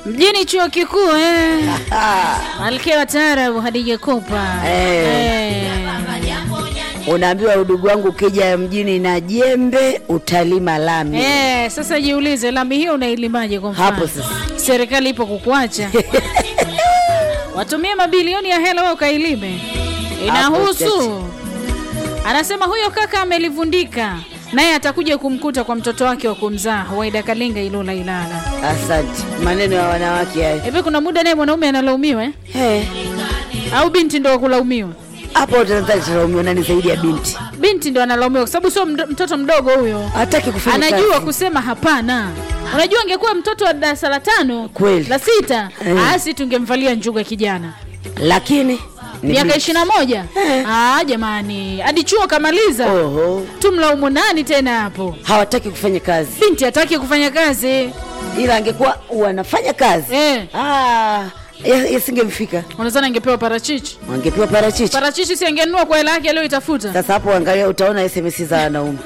mjini chuo kikuu eh. malkia wa taarabu Hadija Kopa Eh. Eh. Unaambiwa udugu wangu, ukija mjini na jembe utalima lami. Eh, sasa jiulize lami hiyo unailimaje kwa mfano? Hapo sasa. Serikali ipo kukuacha. Watumie mabilioni ya hela wewe ukailime. Inahusu. Anasema huyo kaka amelivundika. Naye atakuja kumkuta kwa mtoto wake wa kumzaa Waida Kalinga Ilula Ilala. Asante, maneno ya wanawake hayo. Hivi kuna muda naye mwanaume analaumiwa eh? Eh, Au binti ndo wa kulaumiwa? hapo utadhani tulaumiwa nani zaidi ya binti? Binti ndo analaumiwa kwa sababu sio mdo- mtoto mdogo huyo. Hataki kufanya anajua kazi. kusema hapana. Unajua angekuwa mtoto wa darasa la tano Kweli. la sita Eh. asi tungemvalia njuga kijana lakini ni miaka binti. ishirini na moja Eh. Ah, jamani hadi chuo kamaliza Oho, tumlaumu nani tena hapo? hawataki kufanya kazi, Binti hataki kufanya kazi ila angekuwa wanafanya kazi eh. ah, ya- yasingemfika, Unadhani angepewa parachichi? wangepewa parachichi. Parachichi si angenunua kwa hela yake aliyoitafuta. Sasa hapo angalia, utaona SMS za wanaume.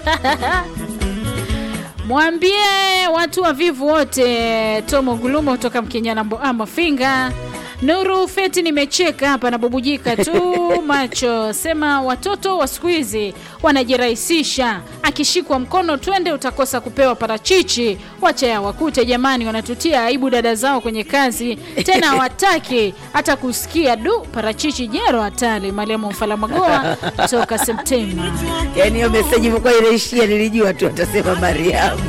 Mwambie watu wavivu wote, Tomo Gulumo kutoka Mkenyana Mboa Mafinga. Nuru Feti, nimecheka hapa nabubujika tu macho. Sema watoto wa siku hizi wanajirahisisha, akishikwa mkono twende, utakosa kupewa parachichi. Wacha ya wakute jamani, wanatutia aibu dada zao kwenye kazi, tena hawataki hata kusikia. Du, parachichi jero hatari. Mariamu Mfalamagoa toka Septemba. Yaani hiyo meseji ilikuwa inaishia, nilijua tu atasema Mariamu.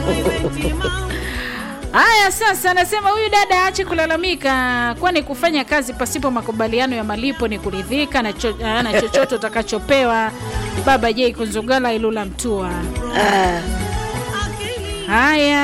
Haya, sasa anasema huyu dada aache kulalamika, kwani kufanya kazi pasipo makubaliano ya malipo ni kuridhika na, cho, na chochote utakachopewa. Baba J Kunzugala Ilula Mtua. Ah, Haya,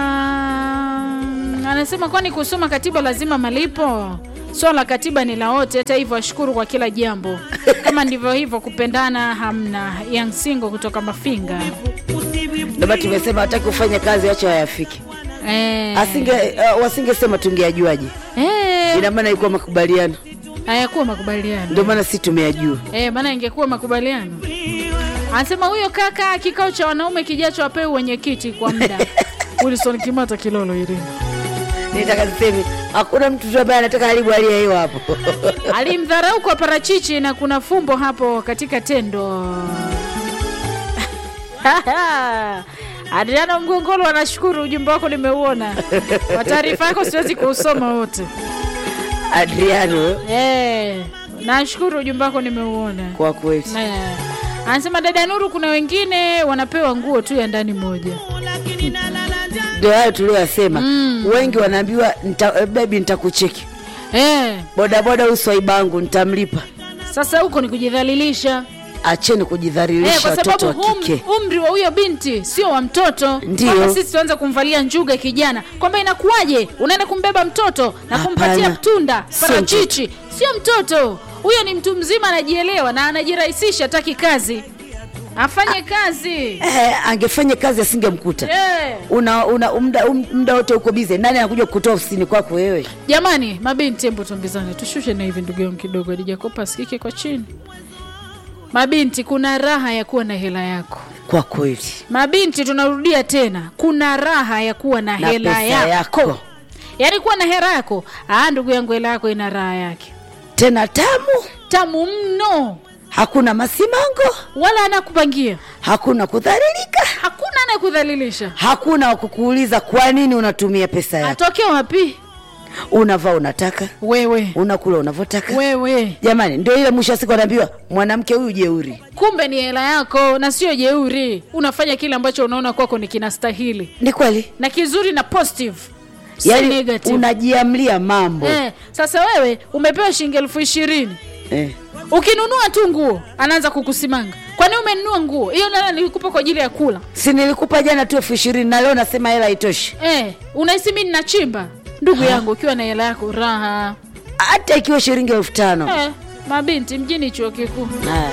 anasema kwani kusoma katiba lazima malipo? Swala la katiba ni la wote. Hata hivyo, ashukuru kwa kila jambo. Kama ndivyo hivyo, kupendana hamna. Young Singo kutoka Mafinga. ndio maana tumesema hataki kufanya kazi, wacha wayafike. Eh, Asinge uh, wasingesema tungeajuaje? eh, Ina maana ilikuwa makubaliano, hayakuwa makubaliano. ndio maana si tumeyajua. Eh, maana ingekuwa makubaliano. Anasema huyo kaka, kikao cha wanaume kijacho apewe wenyekiti kwa muda. Wilson Kimata Kilolo Irini Nitaka niseme hakuna mtu tu ambaye anataka haribu hali ya hewa hapo. alimdharau kwa parachichi na kuna fumbo hapo katika tendo. Adriano Mgongolo anashukuru, ujumbe wako nimeuona. Kwa taarifa yako siwezi kuusoma wote. Adriano, Eh, nashukuru ujumbe wako nimeuona. kwa kweli Eh, Anasema dada Nuru, kuna wengine wanapewa nguo tu ya ndani moja. ndio hayo tuliyosema. Wengi wanaambiwa nita, eh, baby nitakucheki Eh, bodaboda, uswaibangu nitamlipa. sasa huko ni kujidhalilisha Acheni eh, kujidhalilisha kwa watoto wa sababu kike. um, umri wa huyo binti sio wa mtoto. Ndio. Kwamba sisi tuanze kumvalia njuga kijana, kwamba inakuwaje unaenda kumbeba mtoto na kumpatia Hapana. tunda Sio parachichi? Sio mtoto huyo, ni mtu mzima, anajielewa na anajirahisisha, hataki kazi, afanye kazi Eh, angefanya kazi asingemkuta. eh. Una, una muda um, muda wote uko bize, nani anakuja kutoa ofisini kwako wewe? Jamani, mabinti, hebu tuambizane, tushushe na hivi ndugu yangu kidogo, alijakopa asikike kwa chini. Mabinti, kuna raha ya kuwa na hela yako. Kwa kweli Mabinti, tunarudia tena, kuna raha ya kuwa na, na hela pesa yako. yako Yaani kuwa na hela yako, ah, ndugu yangu, hela yako ina raha yake tena tamu, tamu mno, hakuna masimango, wala anakupangia, hakuna kudhalilika, hakuna anayekudhalilisha. hakuna wa kukuuliza kwa nini unatumia pesa yako. Atoke wapi? Unavaa unataka, Wewe unakula unavyotaka. wewe, Jamani, ndio ile mwisho wa siku anaambiwa mwanamke huyu jeuri. kumbe ni hela yako na sio jeuri. Unafanya kile ambacho unaona kwako ni kinastahili Ni kweli, na kizuri na positive si yaani negative. unajiamlia mambo Eh, sasa wewe umepewa shilingi elfu ishirini eh. ukinunua tu nguo anaanza kukusimanga. Kwani umenunua nguo hiyo? Nana nilikupa kwa ajili ya kula Si nilikupa jana tu elfu ishirini na leo nasema hela haitoshi. eh, unahisi mimi ninachimba? Ndugu yangu, ukiwa na hela yako raha Hata ikiwa shilingi elfu tano eh, mabinti mjini chuo kikuu Haya.